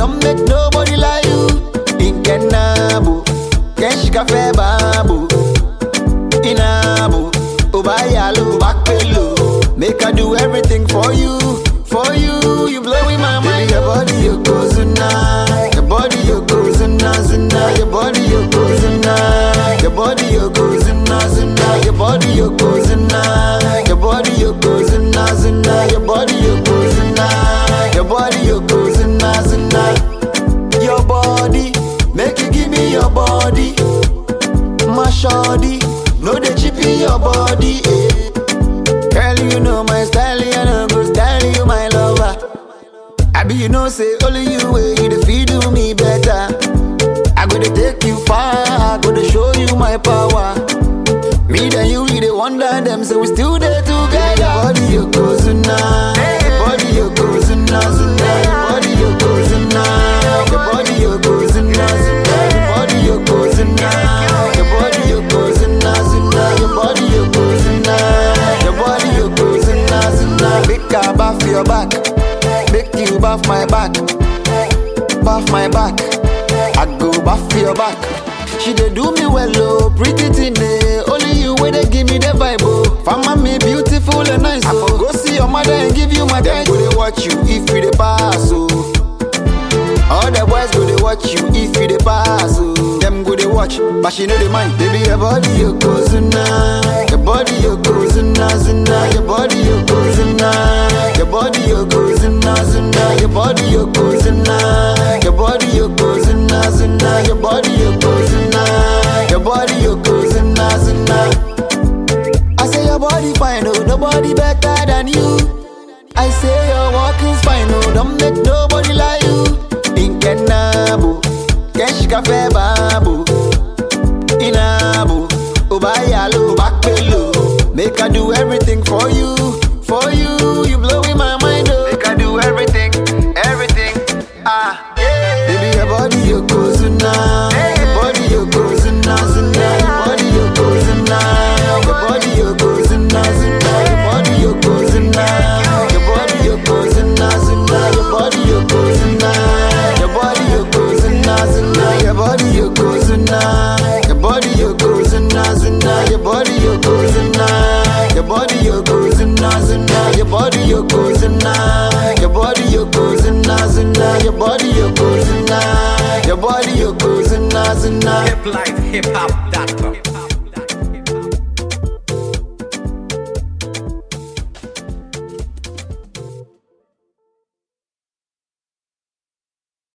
don't make nobody like you. In Kenabo, Kenshika Febabu, Inabo, Obayalo, Bakpelo. Make I do everything for you, for you. You blowing my mind. Your body, you go zuna. Your body, you go zuna, zuna. Your body, you go zuna. Your body, you go zuna, zuna. Your body, you go zuna. Your body, you go zuna, zuna. Your body, you go zuna. Your body, you go zuna, zuna. Your body, make you give me your body. My shawty, no they chip in your body. Eh. Girl, you know my style, you know go style you my lover. I be you know say only you way you the feed do me better. I go to take you far, I go to show you my power. Me and you, we the wonder them, so we still there together. Your body you go zuna, your body you go zuna, zuna. Your body you go zuna, your body you go zuna, zuna. Your body you go zuna, your body you go zuna, zuna. Your body you go zuna, your body you go zuna, zuna. Make I bath your back, make you bath my back, bath my back. I go bath your back. She dey do me well, oh, pretty thing, eh. Only you way they give me the vibe, oh. Fama me beautiful and nice, oh. I for go see your mother and give you my time. Go they watch you if you dey pass, oh. All the boys go they watch you if you dey pass, oh. Them go they watch, but she know they mind. Baby, your body you go zuna, your body you go zuna, zuna, your body you go zuna, your body you go zuna, zuna, your body you go zuna, your body you go zuna, zuna, your body you go zuna, your body you go zuna, zuna. I say your body fine, oh, nobody better than you. I say your walking's fine, oh, don't make nobody like you. In Kenabo, Kenshika Febabu, Inabo, Obayalo, Bakpelo. Make I do everything for you, for you. You blowing my mind, oh. Make I do everything, everything. Ah, baby, your body you go zuna, your body you go zuna, zuna, your body you go zuna, your body you go zuna, zuna, your body you go zuna, your body you go zuna, zuna, your body you go zuna, your body you go zuna, zuna, your body you go zuna, your body you go zuna, zuna, your body you go zuna, your body you go zuna, zuna, your body you go zuna, your body you go zuna, zuna, your body you go zuna, your body you go zuna, zuna. hiplifehiphop.com.